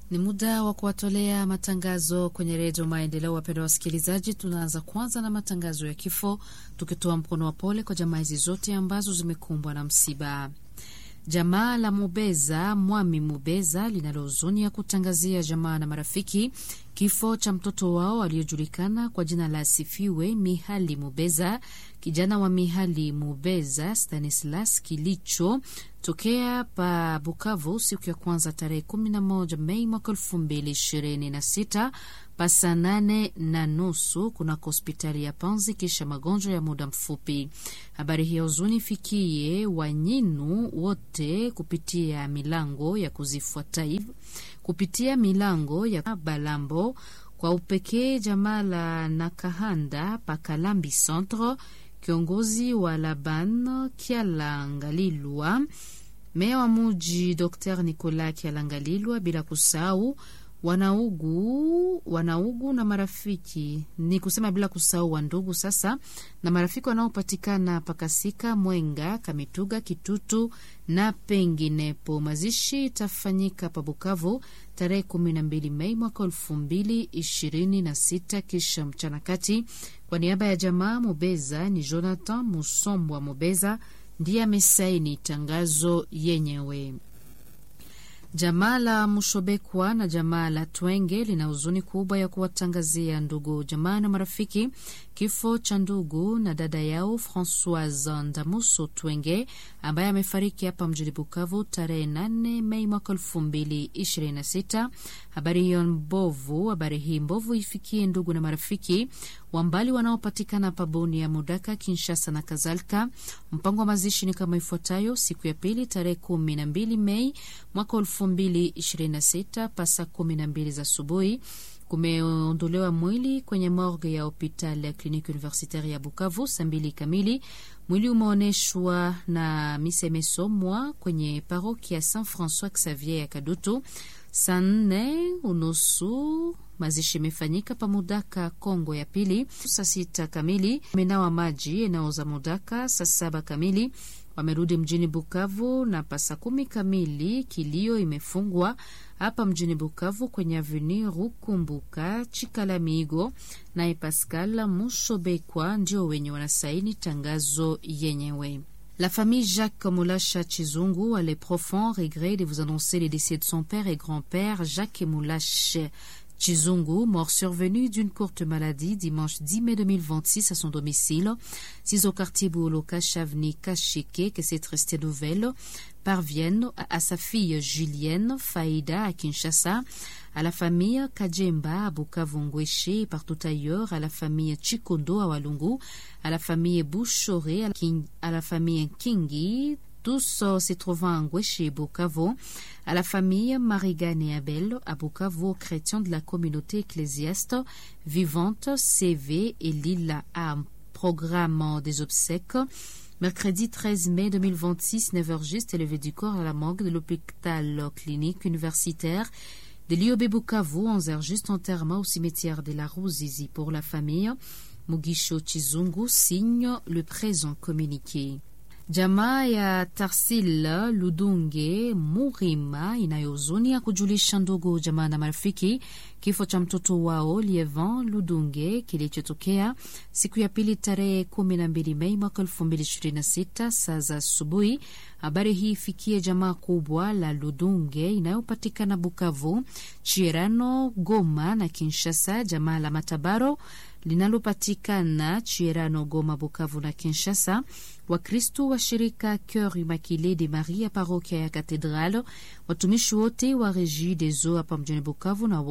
Ni muda wa kuwatolea matangazo kwenye redio Maendeleo. Wapendwa wasikilizaji, tunaanza kwanza na matangazo ya kifo, tukitoa mkono wa pole kwa jamaa hizi zote ambazo zimekumbwa na msiba. Jamaa la Mubeza Mwami Mubeza linalo huzuni ya kutangazia jamaa na marafiki kifo cha mtoto wao aliyojulikana kwa jina la Sifiwe Mihali Mubeza, kijana wa Mihali Mubeza Stanislas kilicho tokea pa Bukavu siku ya kwanza tarehe 11 Mei mwaka 2026 pasa nane na nusu kunako hospitali ya Panzi kisha magonjwa ya muda mfupi. Habari hiyo huzuni fikie wanyinu wote kupitia milango ya kuzifuata hivi kupitia milango ya Balambo kwa upekee jamaa la Nakahanda Pakalambi Centre, kiongozi wa Laban Kialangalilwa, meya wa muji Dr Nicolas Kialangalilwa, bila kusahau wanaugu wanaugu na marafiki, ni kusema bila kusahau wandugu sasa na marafiki wanaopatikana Pakasika, Mwenga, Kamituga, Kitutu na penginepo. Mazishi itafanyika pa Bukavu tarehe kumi na mbili Mei mwaka elfu mbili ishirini na sita kisha mchana kati. Kwa niaba ya jamaa Mubeza ni Jonathan Musombwa Mubeza ndiye amesaini tangazo yenyewe. Jamaa la Mushobekwa na jamaa la Twenge lina huzuni kubwa ya kuwatangazia ndugu jamaa na marafiki kifo cha ndugu na dada yao Francoise Ndamuso Twenge ambaye amefariki hapa mjini Bukavu tarehe 8 Mei mwaka elfu mbili ishirini na sita. Habari hiyo mbovu, habari hii mbovu ifikie ndugu na marafiki wa mbali wanaopatikana paboni ya Mudaka, Kinshasa na kadhalika. Mpango wa mazishi ni kama ifuatayo: siku ya pili tarehe kumi na mbili Mei mwaka elfu mbili ishirini na sita pasa kumi na mbili za asubuhi kumeondolewa mwili kwenye morgue ya hopital ya kliniki universitaire ya Bukavu saa mbili kamili. Mwili umeonyeshwa na misa imesomwa kwenye paroki ya Saint Francois Xavier ya Kadutu saa nne unusu. Mazishi imefanyika pa Mudaka Kongo ya pili saa sita kamili. Menawa maji eneo za Mudaka saa saba kamili wamerudi mjini Bukavu na pasa kumi kamili kilio imefungwa hapa mjini Bukavu kwenye aveni Rukumbuka Chikalamigo. Naye Pascal Mushobekwa ndio wenye wanasaini tangazo yenyewe. La famille Jacques Moulacha Chizungu a les profonds regrets de vous annoncer les décès de son père et grand-père Jacques Moulache Chizungu, mort survenu d'une courte maladie dimanche 10 mai 2026 à son domicile, 6 au quartier Bouloka Chavni Kacheke, que cette restée nouvelle parvienne à sa fille Julienne Faïda à Kinshasa, à la famille Kajemba à Bukavu-Ngweshe et partout ailleurs, à la famille Chikondo à Walungu, à la famille Bouchoré, à la, King, à la famille Kingi, tous euh, se trouvant à Ngweshe et Bukavu, à la famille Marigane et Abel, à Bukavu, aux chrétiens de la communauté ecclésiaste vivante, CV et Lila à un programme des obsèques. Mercredi 13 mai 2026, 9h juste, élevé du corps à la morgue de l'hôpital clinique universitaire de l'IOB Bukavu, 11h juste, enterrement au cimetière de la Rouzizi pour la famille. Mugisho Chizungu signe le présent communiqué. Jamaa ya Tarsil Ludunge Murima inayohuzunia kujulisha ndugu jamaa na marafiki kifo cha mtoto wao Lievan Ludunge kilichotokea siku ya pili tarehe kumi na mbili Mei mwaka elfu mbili ishirini na sita saa za asubuhi. Habari hii ifikie jamaa kubwa la Ludunge inayopatikana Bukavu, Chirano, Goma na Kinshasa, jamaa la Matabaro linalopatikana Chirano, Goma, Bukavu na Kinshasa, Wakristu wa shirika Cœur Immaculé de Marie ya parokia ya Katedrale, watumishi wote wa Regie des Eaux hapa mjini Bukavu na